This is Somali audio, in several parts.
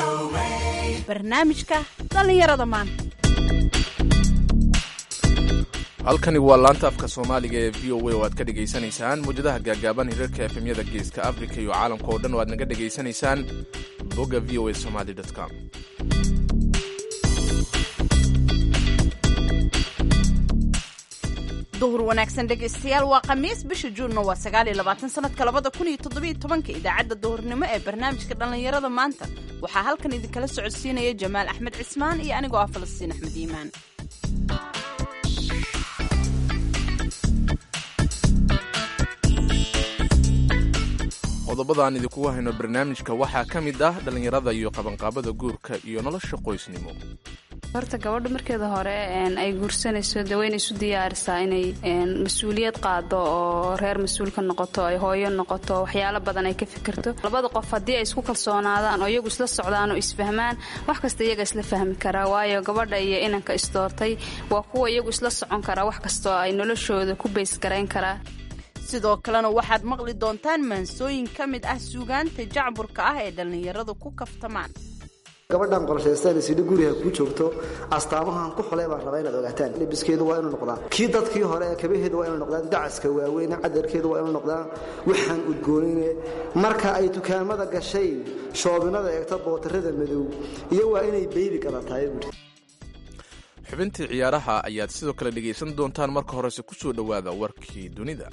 barnaamijka dhallinyarada maanta halkani waa laanta afka soomaaliga ee v o a oo aad ka dhegaysanaysaan muwjadaha gaagaaban hirarka efemyada geeska africa iyo caalamka oo dhan oo aad naga dhegaysanaysaan bogga v o a somaly com duhur wanaagsan dhegaystayaal waa khamiis bisha juunna waa sagaaliyo labaatan sanadka labada kun iyo toddobiyo tobanka idaacadda duhurnimo ee barnaamijka dhallinyarada maanta waxaa halkan idinkala socodsiinaya jamaal axmed cismaan iyo anigoo ah falastiin axmed iimaan qodobada aan idinkugu hayno barnaamijka waxaa ka mid ah dhallinyarada iyo qabanqaabada guurka iyo nolosha qoysnimo horta gabadha markeeda hore ay guursanayso de wayna isu diyaarisaa inay mas-uuliyad qaado oo reer mas-uul ka noqoto ay hooyo noqoto waxyaalo badan ay ka fikirto labada qof haddii ay isku kalsoonaadaan oo iyagu isla socdaan oo isfahmaan wax kasta iyaga isla fahmi karaa waayo gabadha iyo inanka isdoortay waa kuwa iyagu isla socon karaa wax kastoo ay noloshooda ku baysgarayn karaa sidoo kalena waxaad maqli doontaan maansooyin ka mid ah suugaanta jacburka ah ee dhallinyaradu ku kaftamaan gabadhan qorshaysan sidhi guriga ku joogto astaamahan ku xulay baan rabaa inaad ogaataan libiskeedu waa inuu noqdaa kii dadkii hore ee kabaheedu waa inuu noqdaan dacaska waaweyne cadarkeedu waa inuu noqdaan waxaan udgoonine marka ay dukaamada gashay shoobinada eegto bootarada madow iyo waa inay beybi gadatahay buuri xubintii ciyaaraha ayaad sidoo kale dhegaysan doontaan marka horese ku soo dhowaada warkii dunida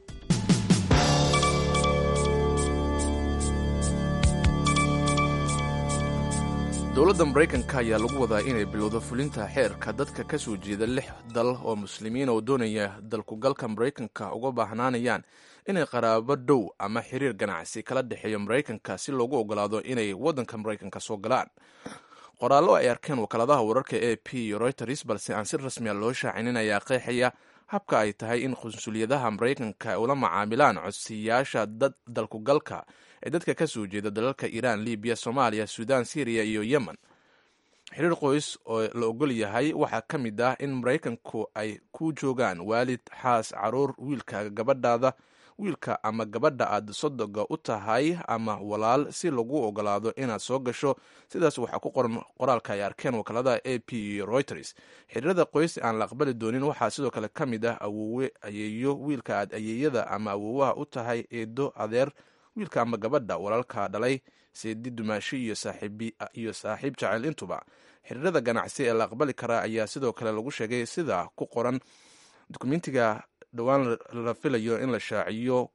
dowladda maraykanka ayaa lagu wadaa inay bilowdo fulinta xeerka dadka ka soo jeeda lix dal oo muslimiin oo doonaya dalkugalka maraykanka uga baahnaanayaan inay qaraabo dhow ama xiriir ganacsi kala dhexeeyo maraykanka si loogu ogolaado inay waddanka maraykanka soo galaan qoraallo ay arkeen wakaaladaha wararka a p iyo reuters balse aan si rasmiya loo shaacinin ayaa qeexaya habka ay tahay in qunsuliyadaha maraykanka ula macaamilaan codsiyaasha dad dalkugalka ee dadka ka soo jeeda dalalka iiraan libiya soomaaliya suudaan syriya iyo yemen xiriir qoys oo la ogol yahay waxaa ka mid ah in maraykanku ay ku joogaan waalid xaas caruur wiilka gabadhaada wiilka ama gabadha aad sodoga u tahay ama walaal si lagu ogolaado inaad soo gasho sidaas waxaa ku qoran qoraalka ay arkeen wakaaladaha a p iyo reuters xiriirada qoys aan la aqbali doonin waxaa sidoo kale ka mid ah awoowe ayeeyo wiilka aad ayeeyada ama awoowaha u tahay eedo adeer wiilka ama gabadha walaalka dhalay seedi dumaashi iyo saaxiib jacayl intuba xiriirada ganacsi ee la aqbali karaa ayaa sidoo kale lagu sheegay sida ku qoran dukumentiga dhowaan la filayo in la shaaciyo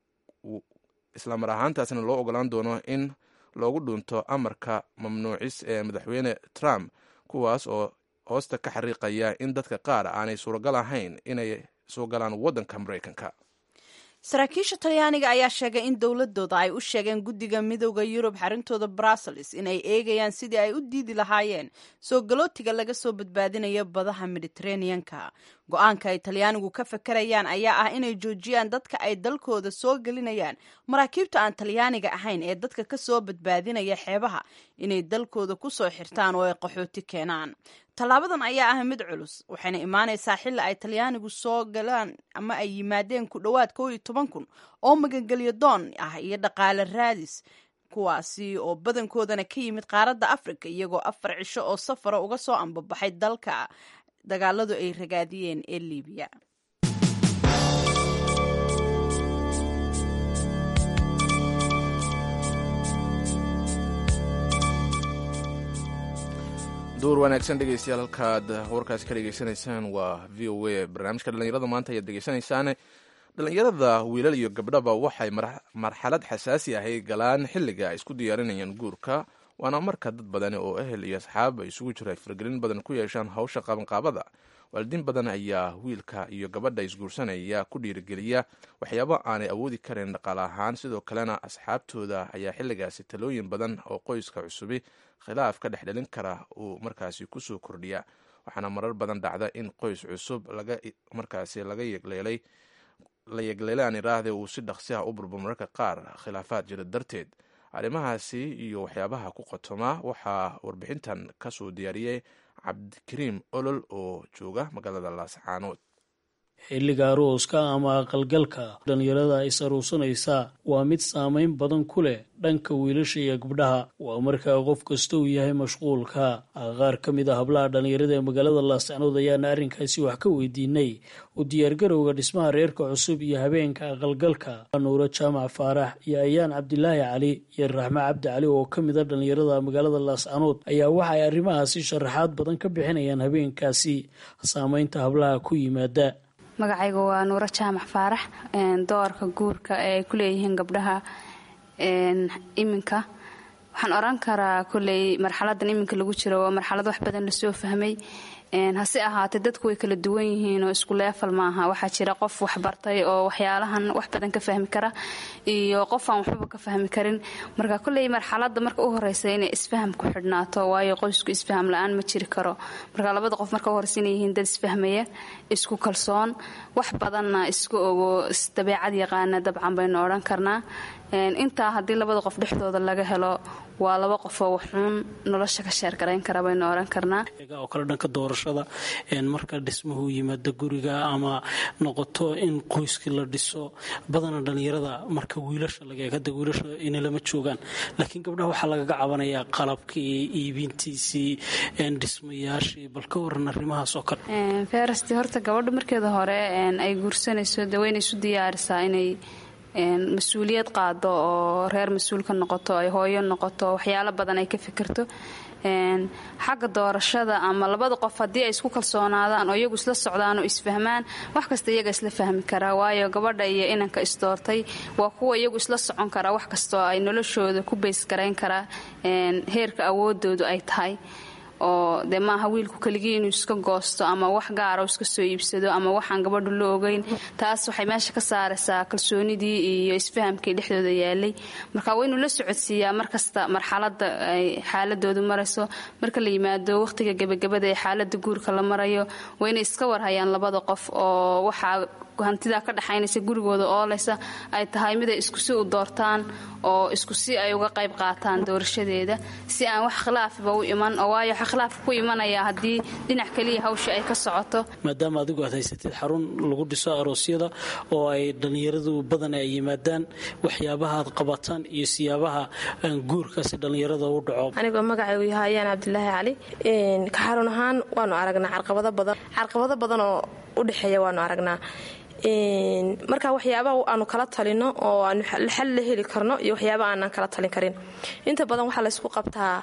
islamar ahaantaasna loo ogolaan doono in loogu dhunto amarka mamnuucis ee madaxweyne trump kuwaas oo hoosta ka xariiqaya in dadka qaar aanay suuragal ahayn inay soo galaan waddanka maraykanka saraakiisha talyaaniga ayaa sheegay in dowladooda ay u sheegeen guddiga midooda yurub xarintooda brussels inay eegayaan sidii ay u diidi lahaayeen soo galootiga laga soo badbaadinayo badaha mediteraneanka go-aanka ay talyaanigu ka fakarayaan ayaa ah inay joojiyaan dadka ay dalkooda soo gelinayaan maraakiibta aan talyaaniga ahayn ee dadka ka soo badbaadinaya xeebaha inay dalkooda ku soo xirtaan oo ay qaxooti keenaan tallaabadan ayaa ah mid culus waxayna imaanaysaa xilli ay talyaanigu soo galaan ama ay yimaadeen ku dhowaad kow iyo toban kun oo magangelyo doon ah iyo dhaqaale raadis kuwaasi oo badankoodana ka yimid qaaradda afrika iyagoo afar cisho oo safara uga soo ambabaxay dalka dagaaladu ay ragaadiyeen ee liibiya duur wanaagsan dhegeystayaal halkaad warkaasi ka dhegeysanaysaan waa v o a barnaamijka dhallinyarada maanta ayaad dhegeysanaysaan dhallinyarada wiilal iyo gabdhaba waxay marxalad xasaasi ahay galaan xilliga ay isku diyaarinayaan guurka waana marka dad badani oo ehel iyo asxaab ay isugu jiro ay faragelin badan ku yeeshaan hawsha qabanqaabada waalidiin badan ayaa wiilka iyo gabadha isguursanaya ku dhiirigeliya waxyaabo aanay awoodi karin dhaqaale ahaan sidoo kalena asxaabtooda ayaa xilligaasi talooyin badan oo qoyska cusubi khilaaf ka dhex dhalin kara uu markaasi kusoo kordhiya waxaana marar badan dhacda in qoys cusub markaasi laga yegleelay la yegleelay aan iraahde uu si dhaqsi ah u burbo mararka qaar khilaafaad jira darteed arrimahaasi iyo waxyaabaha ku qotoma waxaa warbixintan kasoo diyaariyey cabdikariim olol oo jooga magaalada laascaanood xilliga arooska ama aqalgalka dhallinyarada is aruursanaysa waa mid saameyn badan ku leh dhanka wiilasha iyo gabdhaha waa markaa qof kasta uu yahay mashquulka qaar ka mid a hablaha dhallinyarada ee magaalada laascanood ayaana arrinkaasi wax ka weydiinay u diyaargarowga dhismaha reerka cusub iyo habeenka aqalgalka nuuro jaamac faarax iyo ayaan cabdilaahi cali iyo raxme cabdi cali oo ka mid a dhallinyarada magaalada laascanood ayaa waxa ay arrimahaasi sharaxaad badan ka bixinayaan habeenkaasi saameynta hablaha ku yimaada magacayga waa nuuro jaamac faarax doorka guurka ee ay ku leeyihiin gabdhaha iminka waxaan oran karaa koley marxaladan iminka lagu jiro waa marxalad wax badan lasoo fahmay hase ahaatee dadku way kala duwan yihiin oo isku leefal maaha waxaa jira qof waxbartay oo waxyaalahan wax badan ka fahmi kara iyo qof aan waxbaba ka fahmi karin marka koley marxalada marka u horeysa inay isfaham ku xidhnaato waayo qoysku isfaham la-aan ma jiri karo marka labada qof marka uhoreysa inay yihiin dad isfahmaya isku kalsoon wax badanna isku ogo dabeecad yaqaana dabcan baynu odhan karnaa intaa haddii labada qof dhexdooda laga helo waa laba qofoo waxuun nolosha ka sheergarayn kara baynu oran karnaa oo kale dhanka doorashada marka dhismuhu yimaado guriga ama noqoto in qoyskii la dhiso badana dhallinyarada marka wiilasha lageegada wiilasha inay lama joogaan laakiin gabdhaha waxaa lagaga cabanayaa qalabkii iibintiisii dhismayaashii bal ka waran arrimahaas oo kale ferasti horta gabadha markeeda hore ay guursanayso de wayna isu diyaarisaa inay mas-uuliyad qaado oo reer mas-uul ka noqoto ay hooyo noqoto waxyaalo badan ay ka fikirto xagga doorashada ama labada qof haddii ay isku kalsoonaadaan oo iyagu isla socdaan oo isfahmaan wax kasta iyaga isla fahmi karaa waayo gabadha iyo inanka isdoortay waa kuwa iyagu isla socon karaa wax kastoo ay noloshooda ku baysgarayn karaa heerka awoodoodu ay tahay oo dee maaha wiilku keligii inuu iska goosto ama wax gaara iska soo iibsado ama waxaan gabadhu la ogeyn taas waxay meesha ka saaraysaa kalsoonidii iyo isfahamkii dhexdooda yaalay marka waa inuu la socodsiiyaa markasta marxalada ay xaaladoodu marayso marka la yimaado waqhtiga gebagabada ee xaalada guurka la marayo waa inay iska warhayaan labada qof oo waxaa hantidaa ka dhexaynaysa gurigooda oolaysa ay tahay mid ay iskusi u doortaan oo iskusi ay uga qayb qaataan doorashadeeda si aan wax khilaafiba u iman oo waayo waxa khilaafka ku imanaya haddii dhinac keliya hawsha ay ka socoto maadaama adigu aad haysatid xarun lagu dhiso aroosyada oo ay dhallinyaradu badan ay yimaadaan waxyaabaha aad qabataan iyo siyaabaha guurkaasi dhallinyarada u dhaco anigoo magacaygu yahay ayaan cabdilaahi cali ka xarun ahaan waanu aragnaa carqabado badan carqabado badan oo u dhexeeya waanu aragnaa marka waxyaabaha aanu kala talino oo aanu xal la heli karno iyo waxyaaba aanan kala talin karin inta badan waxaa laysku qabtaa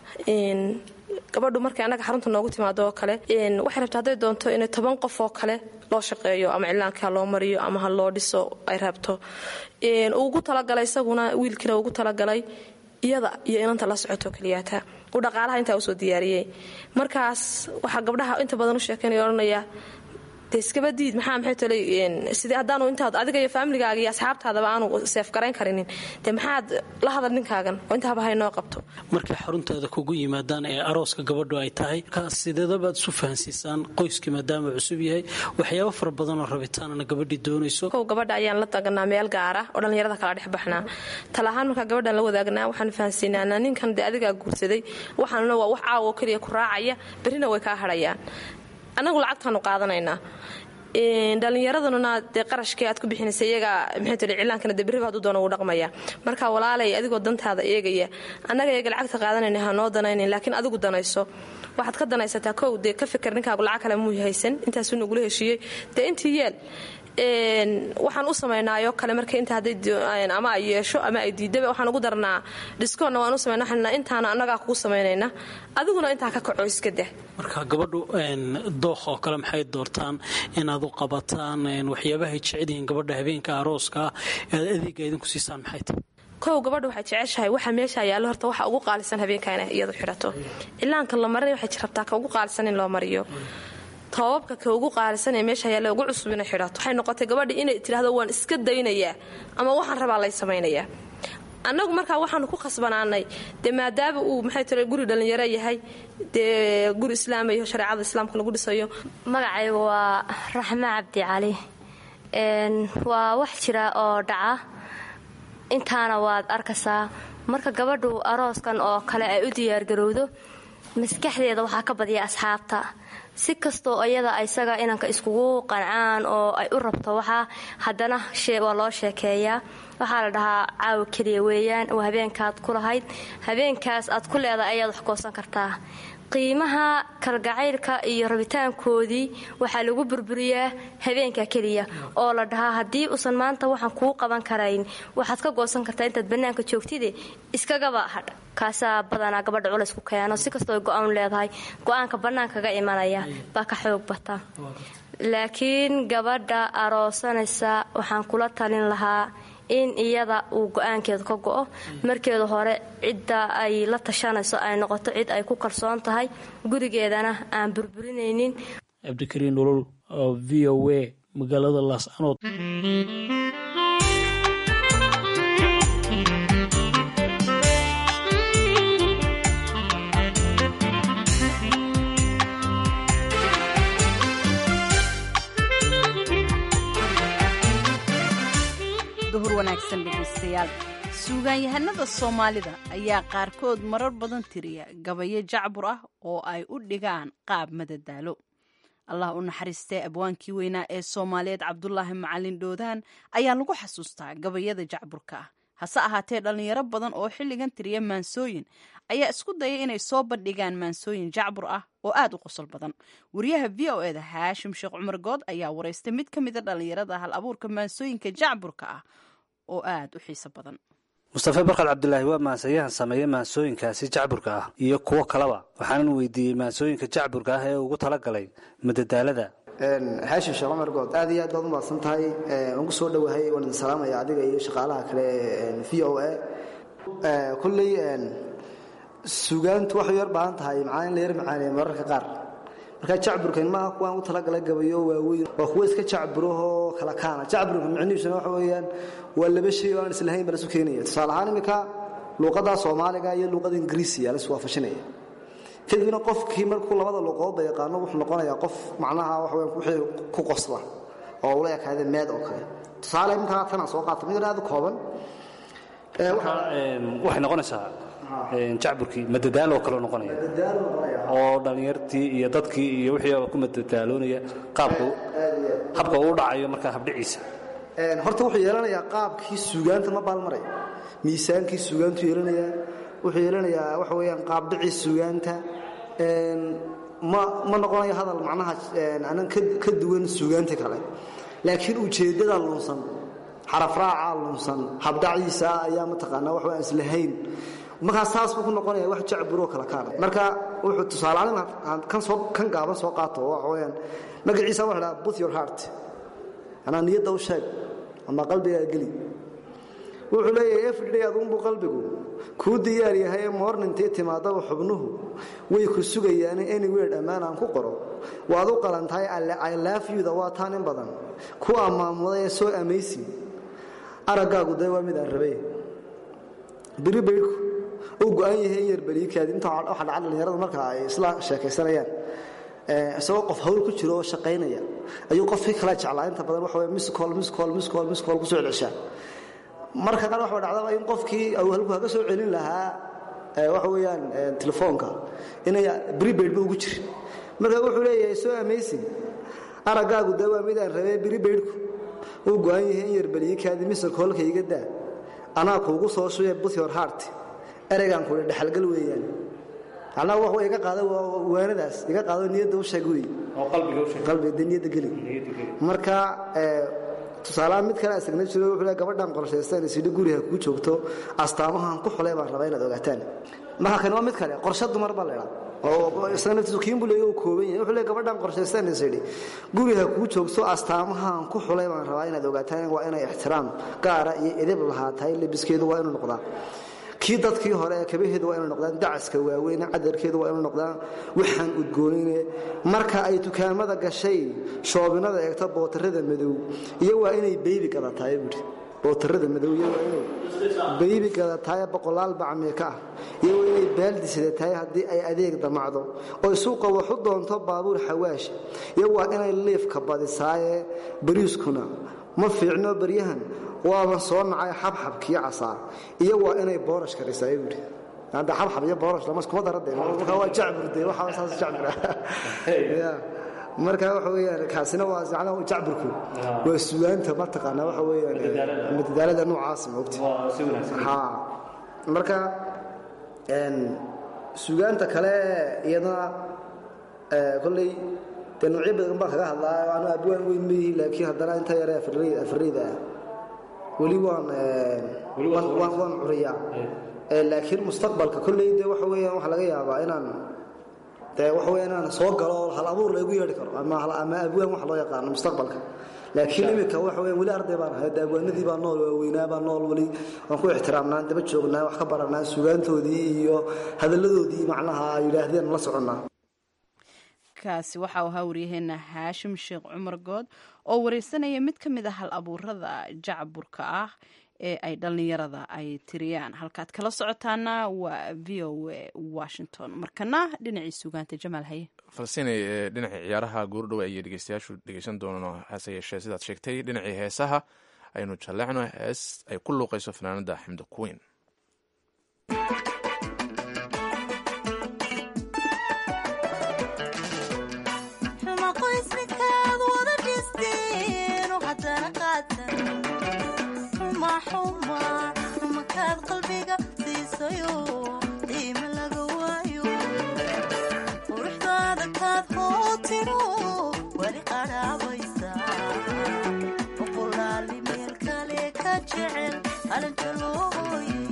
gabadhu markay annaga xarunta noogu timaado oo kale waxay rabta hadday doonto inay toban qof oo kale loo shaqeeyo ama cilaanka ha loo mariyo ama ha loo dhiso ay rabto ugu talagalay isaguna wiilkiina ugu talagalay iyada iyo inanta la socoto keliyaata uu dhaqaalaha intaa usoo diyaariyey markaas waxaa gabdhaha inta badan u sheekeynaya odhanaya de iskaba diid maxaa maxay tolay sidii haddaanu intaad adiga iyo faamiligaaga iyo asxaabtaadaba aanu seef garayn karinin dee maxaad la hadal ninkaagan oo intaaba haynoo qabto markay xaruntaada kugu yimaadaan ee arooska gabadhu ay tahay markaas sideedabaad isu fahansiisaan qoyskii maadaama cusub yahay waxyaabo fara badanoo rabitaanana gabadhii doonayso kow gabadha ayaan la taganaa meel gaara oo dhallinyarada kala dhex baxnaa tala ahaan markaa gabadhaan la wadaagnaa waxaanu fahansiinaanaa ninkan dee adigaa guursaday waxaanuna waa wax caawo keliya ku raacaya berrina way kaa hadhayaan annagu lacagtaanu qaadanaynaa dhallinyaraduna dee qarashkii aad ku bixinaysa iyaga maxay tiri cilaankana dee berriba hadduu doono wuu dhaqmaya marka walaalay adigoo dantaada eegaya annaga iyaga lacagta qaadanayna ha noo danaynayn laakiin adigu danayso waxaad ka danaysataa kow dee ka fikir ninkaagu lacag kale muu haysan intaasuu nagula heshiiyey dee intii yeel waxaan u samaynaayoo kale marka inta hadday ama ay yeesho ama ay diidaba waxaan ugu darnaa dhiskoonna waan u samayna waxaan intaana annagaa kugu samaynayna adiguna intaa ka kaco iska dah marka gabadhu dooq oo kale maxay doortaan inaad u qabataan waxyaabahay jecelyihiin gabadha habeenka arooska ah aad adeega idinku siisaan maxay tahay kow gabadha waxay jeceshahay waxa meesha yaallo horta waxa ugu qaalisan habeenka inay iyadu xidhato cilaanka la marinay waxay rabtaa ka ugu qaalisan in loo mariyo toobabka ka ugu qaalisan ee meesha yaalla ugu cusub inay xidhato waxay noqotay gabadhi inay tidhaahdo waan iska daynayaa ama waxaan rabaa lay samaynayaa annagu markaa waxaanu ku khasbanaanay dee maadaama uu maxay tira guri dhallinyaro yahay dee guri islaamayo shareecada islaamka lagu dhisayo magacaygu waa raxme cabdi cali waa wax jira oo dhaca intaana waad arkaysaa marka gabadhu arooskan oo kale ay u diyaargarowdo maskaxdeeda waxaa ka badiya asxaabta si kastoo iyada isaga inanka iskugu qancaan oo ay u rabto waxaa haddana waa loo sheekeeyaa waxaa la dhahaa caawa keliya weeyaan oo habeenkaad ku lahayd habeenkaas aad ku leedahay ayaad wax goosan kartaa qiimaha kalgacaylka iyo rabitaankoodii waxaa lagu burburiyaa habeenka keliya oo la dhahaa haddii uusan maanta waxaan kuu qaban karayn waxaad ka goosan kartaa intaad bannaanka joogtide iskagaba hadh kaasaa badanaa gabadha culays ku keeno si kastoo ay go-aan leedahay go-aanka bannaankaga imanaya baa ka xoog bata laakiin gabadha aroosanaysa waxaan kula talin lahaa in iyada uu go-aankeedu ka go-o markeeda hore cidda ay la tashanayso ay noqoto cid ay ku kalsoon tahay gurigeedana aan burburinaynin cabdikariin nolol v o a magaalada laascanood duhur wanaagsan dhegaystayaal suugaanyahanada soomaalida ayaa qaarkood marar badan tiriya gabayo jacbur ah oo ay u dhigaan qaab madadaalo allah u naxariistee abwaankii weynaa ee soomaaliyeed cabdulaahi macalin dhoodaan ayaa lagu xasuustaa gabayada jacburka ah hase ahaatee dhallinyaro badan oo xilligan tiriya maansooyin ayaa isku daya inay soo bandhigaan maansooyin jacbur ah oo aad u qosol badan wariyaha v o eda haashim sheekh cumar good ayaa waraystay mid ka mida dhallinyarada hal abuurka maansooyinka jacburka ah oo aad u xiiso badan mustafe barkad cabdulaahi waa maansayahan sameeya maansooyinkaasi jacburka ah iyo kuwo kaleba waxaanan weydiiyey maansooyinka jacburka ah ee ugu talagalay madadaalada haashim sheekh cumar good aad iyo aad baad u mahadsan tahay waan ku soo dhowahay waan idin salaamaya adiga iyo shaqaalaha kale v o a kulley sugaantu waxay yar baahan tahay macaa in la yar macaaneeyo mararka qaar marka jacburkan maaha kuwaan u talagala gabayo waaweyn waa kuwa iska jacburahoo kala kaana jacburka micnihiisuna waxa weeyaan waa laba shay oo aan islahayn baa lasu keenaya tusaale ahaan iminka luuqadda soomaaliga iyo luuqada ingiriisiya la iswaafashinaya kadibna qofkii markuu labada luuqadoodba yaqaano wuxuu noqonayaa qof macnaha waxa weyan wixii ku qosla oo ula ekaada meed oo kale tusaale iminka tanaa soo qaata mid aad u kooban waxay noqonaysaa jacburkii madadaalo oo kaleo noqonaya oo dhallinyartii iyo dadkii iyo wixii ku madadaaloonaya qaabka habka uu dhacayo markaa habdhiciisa horta wuxuu yeelanayaa qaabkii suugaanta ma baalmaraya miisaankii suugaantu yeelanayaa wuxuu yeelanayaa waxa weeyaan qaabdhicii suugaanta ma ma noqonayo hadal macnaha anan ka duwan suugaanta kale laakiin ujeeddada lunsan xarafraacaa lunsan habdhaciisa ayaa mataqaanaa wax aan islahayn markaa saas buu ku noqonaya wax jacburoo kala kaana marka wuxuu tusaaleaan kan soo kan gaaban soo qaato waxa weeyaan magaciisa waxa dhaha booth your heart anaa niyadda u sheeg ama qalbigaa geli wuxuu leeyahay everyday aduunbuu qalbigu kuu diyaar yahay ee moornintii timaadaba xubnuhu way ku sugayaane anywhere dhammaan aan ku qoro waad u qalantahay i love you-da waa taan in badan ku ammaamuday ee soo amaysi araggaagu dee waa mid aan rabay biri baydhku uu go-an yahay in yarbaliikaadi inta waxa dhaca dhallinyarada marka ay isla sheekaysanayaan isagoo qof hawl ku jiro oo shaqaynaya ayuu qofkii kala jeclaa inta badan waxa weye miscol miscol miscol miscol ku soo celshaa marka qaar waxa dhacdaba in qofkii uu halku haga soo celin lahaa waxa weeyaan telefoonka inay prepaid ba ugu jirin marka wuxuu leeyahay soo amazing araggaagu dee waa midaan rabee prepaidku uu go-an yahay in yarbaliikaadi miscolka iga daa anaa kuugu soo shubee buth your heart ereygaan kuhi dhexalgal weeyaan macnaha wax iga qaado waanadaas iga qaado niyadda u sheeg wey qalbiga dee niyadda geli marka tusaalahaan mid kale asagna jiro wuxuu le gabadhan qorshaystaan isidhi guriga kuu joogto astaamahan ku xulay baan rabaa inaad ogaataan marka kani waa mid kale qorshe dumar baa la idhaa oo isaga naftiisu kiinbu leeyo uu kooban yahay wuxuu le gabadhan qorshaystaan isidhi guriga kuu joogto astaamahan ku xulay baan rabaa inaad ogaataan waa inay ixtiraam gaara iyo edeb lahaatahay lebiskeedu waa inuu noqdaa kii dadkii hore ee kabaheedu waa inu noqdaan dacaska waaweyne cadarkeedu waa inu noqdaan waxaan udgoonine marka ay dukaamada gashay shoobinada eegto bootarada madow iyo waa inay beybi gadataay buui bootarada madow iyo waa inay beybi gadataay boqolaal bacmeeka ah iyo waa inay baaldi sidataay haddii ay adeeg damacdo oy suuqa waxu doonto baabuur xawaash iyo waa inay liifka badisaaye bariiskuna ma fiicno baryahan waaban soo nacay xabxabkii casaa iyo waa inay boorash karisaay buui hadda xabxab iyo boorash lama iskuma dara de marka waa jacbur de waxa saas jacbur ya marka waxa weeyaan kaasina waa macnaha jacburku waa sugaanta mataqaanaa waxa weeyaan madadaalada noocaas moogta ha marka sugaanta kale iyadana kolley dee noocyo badan baan kaga hadlaa anu abwaan weyn mayihi laakiin haddana inta yare afareyda ah weli waan waan curiyaa laakiin mustaqbalka kolley de waxa weeyaan waxaa laga yaabaa inaan dee waxa weya inaan soo galo hal abuur laygu yeedhi karo ama ama abwaan wax loo yaqaano mustaqbalka laakiin iminka waxa weya weli arday baan ahay abwaanadii baa nool waaweynaa baa nool weli waan ku ixtiraamnaa daba joognaa wax ka baranaa sugaantoodii iyo hadalladoodii macnaha ay yidhaahdeen la soconnaa kaasi waxa uu ahaa waryaheena haashim sheekh cumar good oo wareysanaya mid ka mid a hal abuurada jacburka ah ee ay dhallinyarada ay tiriyaan halkaad kala socotaana waa v o a washington markana dhinacii sugaanta jamaal haye falsinay dhinacii ciyaaraha goordhow ayay dhegeystayaashu dhegeysan doonaan hase yeeshee sidaad sheegtay dhinacii heesaha aynu jalleecno hees ay ku luuqayso fanaanada xamda queen makaad qalbiga siisayo qiima laga waayo quruxdaada kaad hootiro weli qadhaabaysa boqolaali meel kale ka jecel qalinka loo hooyey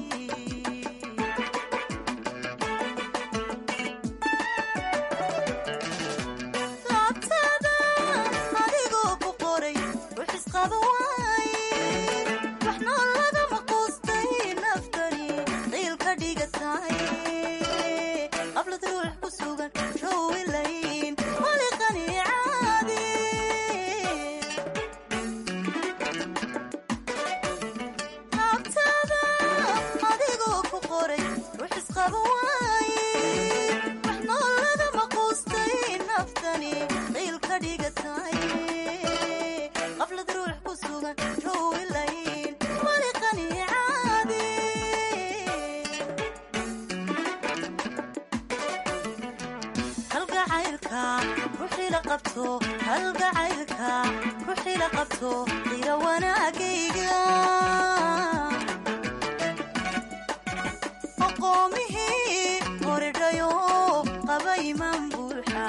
laabtaada adigoo ku qoray ruxisqaba waaye qablad ruux ku sugan showlayn waliqani caadi laabtaada adigoo ku qoray ruux isqaba waaye wax noolagama quustay naftani qiil ka dhigatay qablad ruux ku sugan showlayn waliqani caadi halgacaylka ruuxii la qabto qiga wanaagayga aqoomihii horidhayo qaba imaan buuxa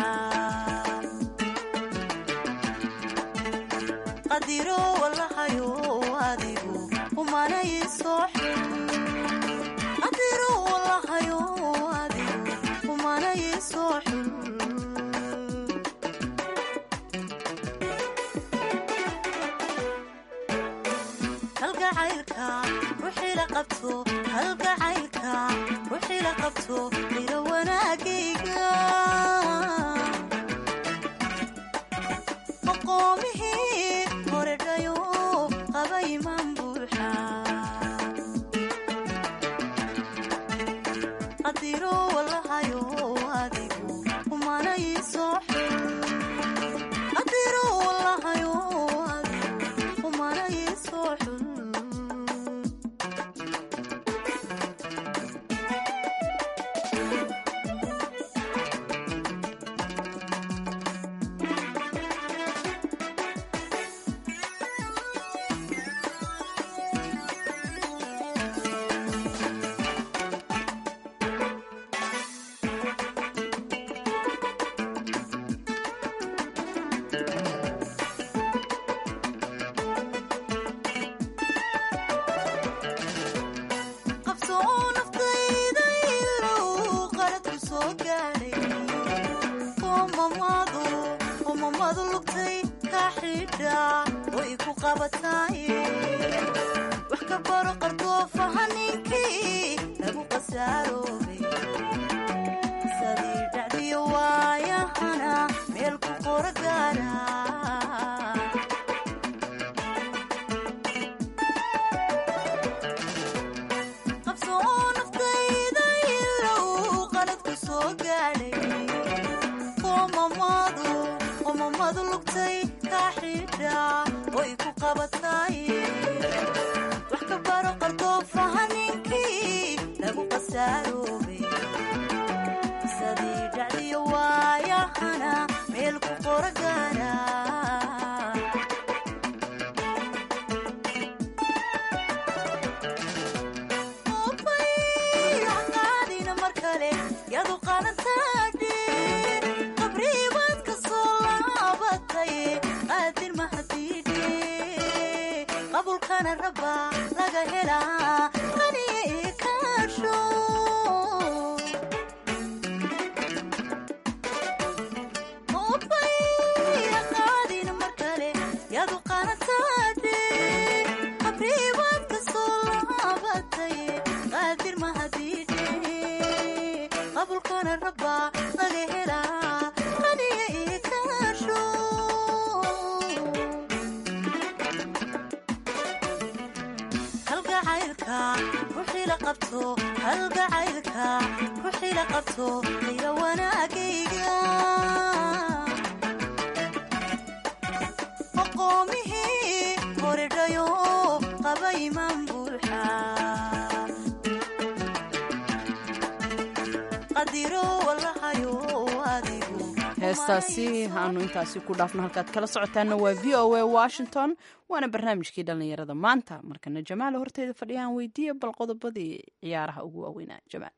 qadiro walahayo adigu umanay soo qadiro walahayo adigu umanay soo xul halgacaylka ruuxii la qabto qira wanaagayga aqoomihii horedhayo qaba imaan buuxa qadiro walahayo adigu umanay soo qadiro walahayo adigu umanay soo xul wax ka baro qardoofaha ninkii lagu qasaaroobay sadii dhacdiyo waayahana meel ku qoro gaara qabsoo naftayda ilow qalad ku soo gaadhay qomamadu lugtay kaa xidha way ku qabatay wax ka baro qardoofaha ninkii lagu qasaaroobay qabulkana raba laga helaa qaniye kaasho Obbay qaadin mar kale yadu qaanataade qabriibaad ka soo laabatay qaadir mahadiidhe qabulkana raba laga helaa qaniye kaasho halgacaylka ruuxii la qabto halgacaylka ruuxii la qabto ila wanaagayga aqoomihii koridhayo qaba imaan buuxa qadiro walahayo adigu heestaasi aanu intaasi ku dhaafno halkaad kala socotaana waa v o a washington waana barnaamijkii dhallinyarada maanta markana jamaal horteeda fadhiyaan weydiiya bal qodobadii ciyaaraha ugu waaweynaa jamaal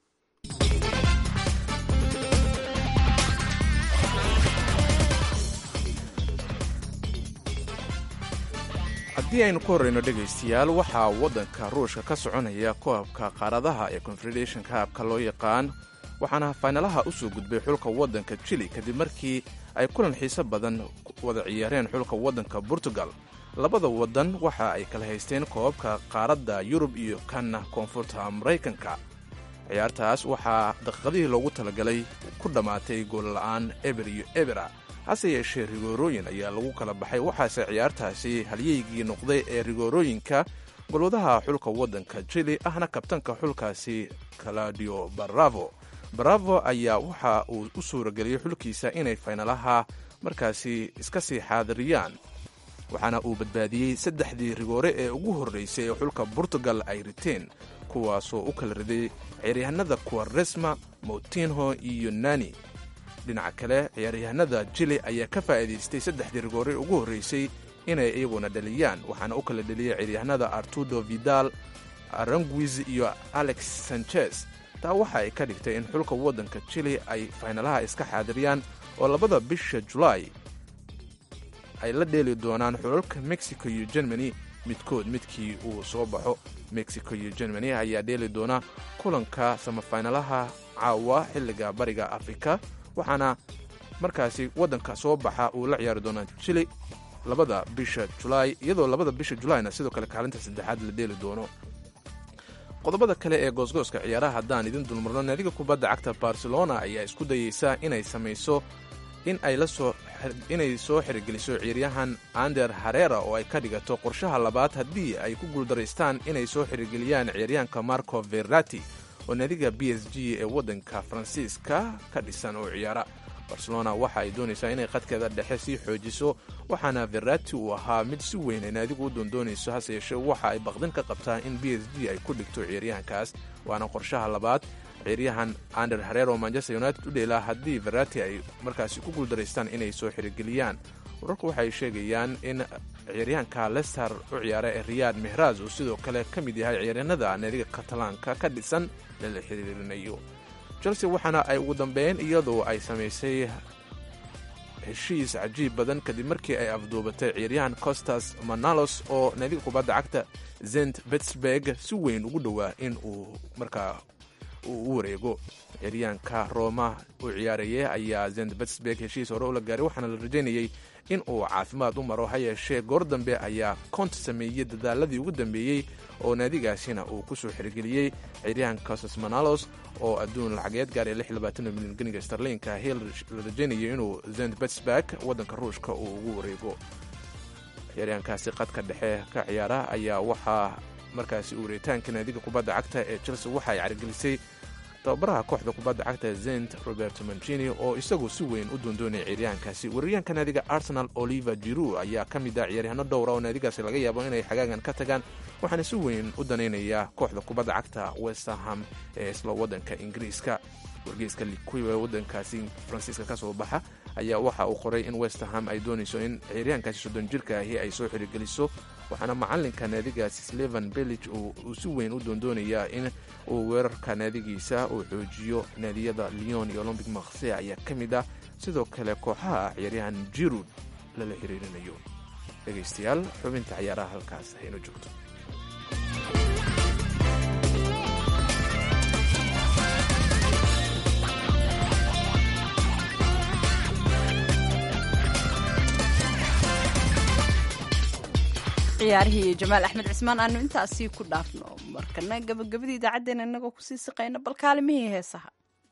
haddii aynu ku horreyno dhegaystayaal waxaa waddanka ruushka ka soconaya koobka qaaradaha ee confederation kaabka loo yaqaan waxaana faynalaha u soo gudbay xulka waddanka jili kadib markii ay kulan xiiso badan wada ciyaareen xulka waddanka portugal labada waddan waxa ay kala haysteen koobabka qaaradda yurub iyo kanna koonfurta maraykanka ciyaartaas waxaa daqiiqadihii loogu talagalay ku dhammaatay goolla'aan eber iyo ebera hase yeeshee rigoorooyin ayaa lagu kala baxay waxaase ciyaartaasi halyeygii noqday ee rigoorooyinka golwadaha xulka waddanka jili ahna kabtanka xulkaasi claudio baravo baravo ayaa waxa uu u suurageliyey xulkiisa inay faynalaha markaasi iska sii xaadiriyaan waxaana uu badbaadiyey saddexdii rigoore ee ugu horraysay ee xulka portugal ay riteen kuwaasoo u kala riday ciyaaryahanada kuwaresma moutinho iyo nani dhinaca kale ciyaaryahanada jili ayaa ka faa'iidaystay saddexdii rigoore ugu horraysay inay iyaguna dhaliyaan waxaana u kala dheliyey ciyaaryahanada artudo vidal aranguiz iyo alex sanchez taa waxa ay ka dhigtay in xulka waddanka jili ay faynalaha iska xaadiriyaan oo labada bisha julaay ay la dheeli doonaan xulalka mexico iyo germany midkood midkii uu soo baxo mexico iyo germany ayaa dheeli doona kulanka samafaynalaha caawa xilliga bariga afrika waxaana markaasi waddanka soo baxa uu la ciyaari doonaa jili labada bisha julaay iyadoo labada bisha julaayna sidoo kale kaalinta saddexaad la dheeli doono qodobada kale ee goosgooska ciyaaraha haddaan idin dulmarno naadiga kubadda cagta barcelona ayaa isku dayeysa inay samayso in ay lasoo inay soo xirigeliso ciyaaryahan ander harera oo ay ka dhigato qorshaha labaad haddii ay ku guuldaraystaan inay soo xirigeliyaan ciyaaryahanka marco verati oo naadiga b s g ee waddanka faransiiska ka dhisan oo ciyaara barcelona waxa ay doonaysaa inay qadkeeda dhexe sii xoojiso waxaana verati uu ahaa mid si weyn ay naadigu u doondoonayso hase yeeshee waxa ay baqdin ka qabtaa in b s g ay ku dhigto ciyaaryahankaas waana qorshaha labaad ciyaaryahan ander harer oo manchester united u dheelaa haddii verati ay markaasi ku guuldaraystaan inay soo xirigeliyaan wararku waxay sheegayaan in ciyaaryahanka lester u ciyaara ee riyad mehraz uu sidoo kale ka mid yahay ciyaaryahanada naadiga katalaanka ka dhisan lala xiriirinayo chelsea waxaana ay ugu dambeyn iyadoo ay samaysay heshiis cajiib badan kadib markii ay afduubatay ciyaaryahan costas manalos oo naadiga kubadda cagta zent betsberg si weyn ugu dhowaa in uu markaa uu u wareego ciyaaryahanka roma uu ciyaarayay ayaa zent betsberg heshiis hore ula gaaray waxaana la rajaynayey in uu caafimaad u maro ha yeeshee goor dambe ayaa kont sameeyey dadaaladii ugu dambeeyey oo naadigaasina uu ku soo xirigeliyey ciyaaryahan costas manalos oo adduun lacageed gaaraya milyan ganiga starliinka hiil la rajaynayay inuu zent betsberg waddanka ruushka uu ugu wareego ciyaaryahankaasi qadka dhexe ka ciyaara ayaa waxaa markaasi uuritaanka naadiga kubadda cagta ee chelsea waxa ay carigelisay tababaraha kooxda kubadda cagta zent roberto mancini oo isagu si weyn u doondoonaya ciyaaryahankaasi weeraryahanka naadiga arsenal oliver jiru ayaa ka mid ah ciyaaryahanno dhowra oo naadigaasi laga yaabo inay xagaagan ka tagaan waxaana si weyn u danaynaya kooxda kubadda cagta westerham ee isla waddanka ingiriiska wargeyska likuw ee waddankaasi faransiiska ka soo baxa ayaa waxa uu qoray in westerham ay doonayso in ciyaaryahankaasi soddon jirka ahi ay soo xirigeliso waxaana macalinka naadigaasi slevan bellig uu si weyn u doondoonayaa in uu weerarka naadigiisa uu xoojiyo naadiyada leon iyo olombic makhse ayaa ka mid ah sidoo kale kooxaha ciyaaryahan jirud lala xiriirinayo dhegaystayaal xubinta ciyaaraha halkaas hayno joogto ciyaarihii jamaal axmed cismaan aanu intaasii ku dhaafno markana gabagabadii idaacaddeenna inagoo kusii siqayna bal kaalimihii heesaha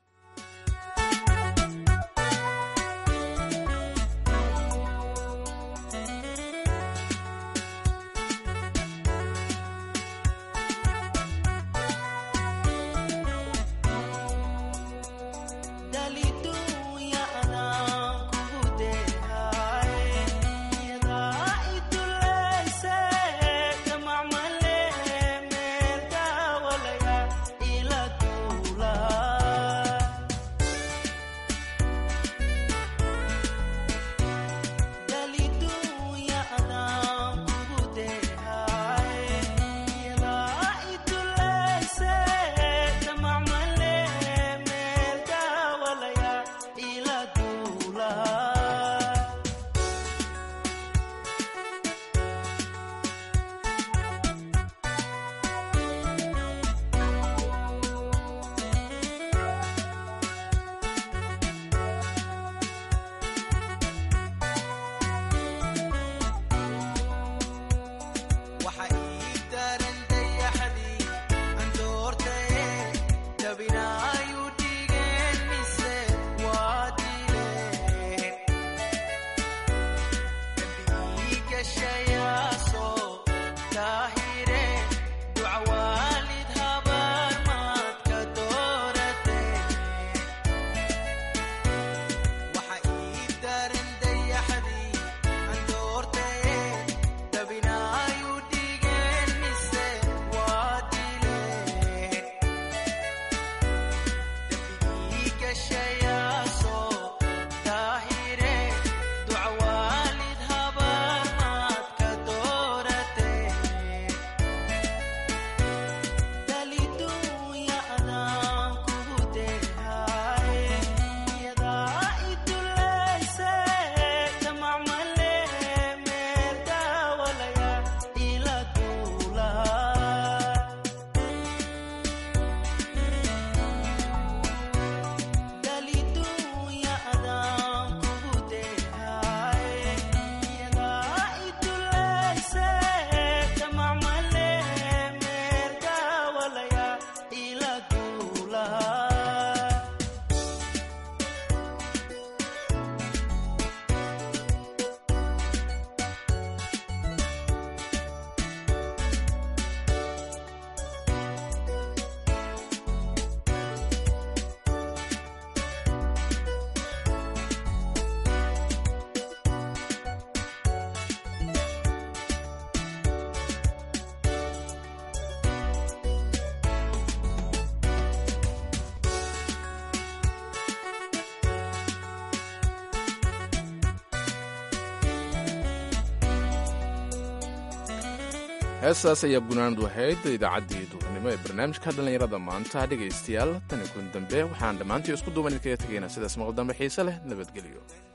heestaas ayaa gunaanadu ahayd idaacaddii duhurnimo ee barnaamijka dhallinyarada maanta dhegaystayaal tani kun dambe waxaan dhammaantii isku duuban idinkaga tegaynaa sidaas maqal dambe xiise leh nabadgelyo